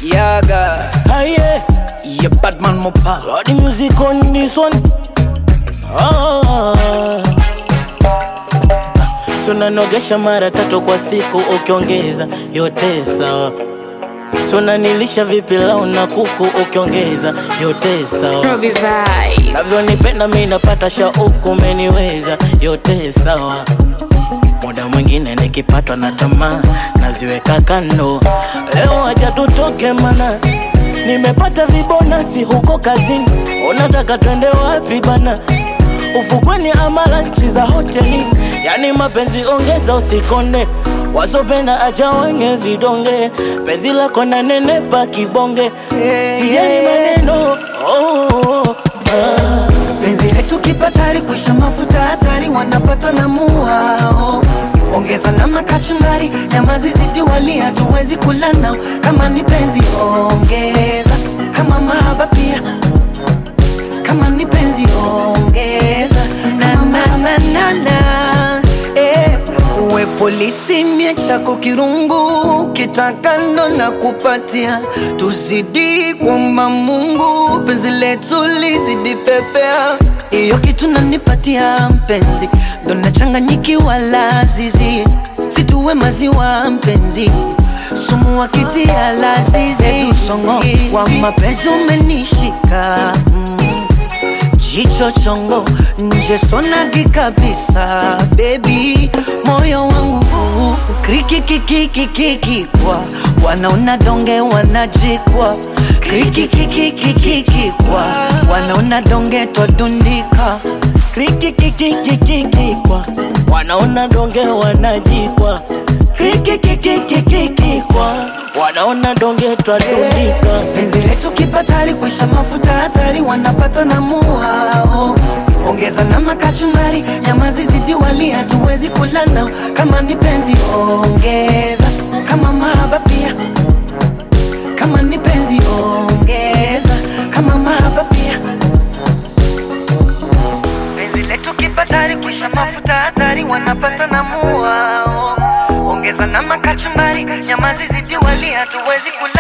Yaga, Aye, yeah, Batman Mopa. got the music on this one. Ah. So nanogesha mara tatu kwa siku ukiongeza yote sawa. So nanilisha vipi lau na kuku ukiongeza yote sawa. Robbie Vibe. Navyonipenda mi napata shauku, umeniweza yote sawa. Muda mwingine nikipatwa na tamaa naziweka kando. Leo acha tutoke mana nimepata vibonasi huko kazini. Unataka twende wapi bana? Ufukweni ama lanchi za hoteli? Yani mapenzi ongeza, usikonde wasopenda acha wenye vidonge. Penzi lako na nenepa kibonge, sijali maneno oh, oh, oh, ah. penzi letu kipatari kuisha mafuta hatari wanapata na muhao ongeza na makachumbari nyama zizidi wali hatuwezi kula nao kama ni penzi ongeza kama mahaba pia kama ni penzi ongeza na na na na na eh. uwe polisi mie chako kirungu kitakando na kupatia tuzidi kwamba Mungu penzi letu lizidi pepea hiyo kitu nanipatia mpenzi ndo nachanganyikiwa lazizi situwe maziwa mpenzi sumu wakitia lazizi usongo wa mapenzi umenishika mm. Jicho chongo nje sonagi kabisa baby, moyo wangu krikikikikikikikwa wanaona donge wanajikwa krikikikikikikikwa wanaona donge twadundika krikikikikikikikwa wanaona donge wanajikwa krikikikikikikikwa wanaona donge twadundika penzi letu kipatari kuisha mafuta hatari wanapata na muhao ongeza na makachumbari nyama zizidi wali hatuwezi kula nao kama ni penzi ongeza kama mahaba pia kama ni penzi ongeza kama mahaba pia penzi letu kipatari kuisha mafuta hatari wanapata na muhao ongeza na makachumbari nyama zizidi wali hatuwezi kula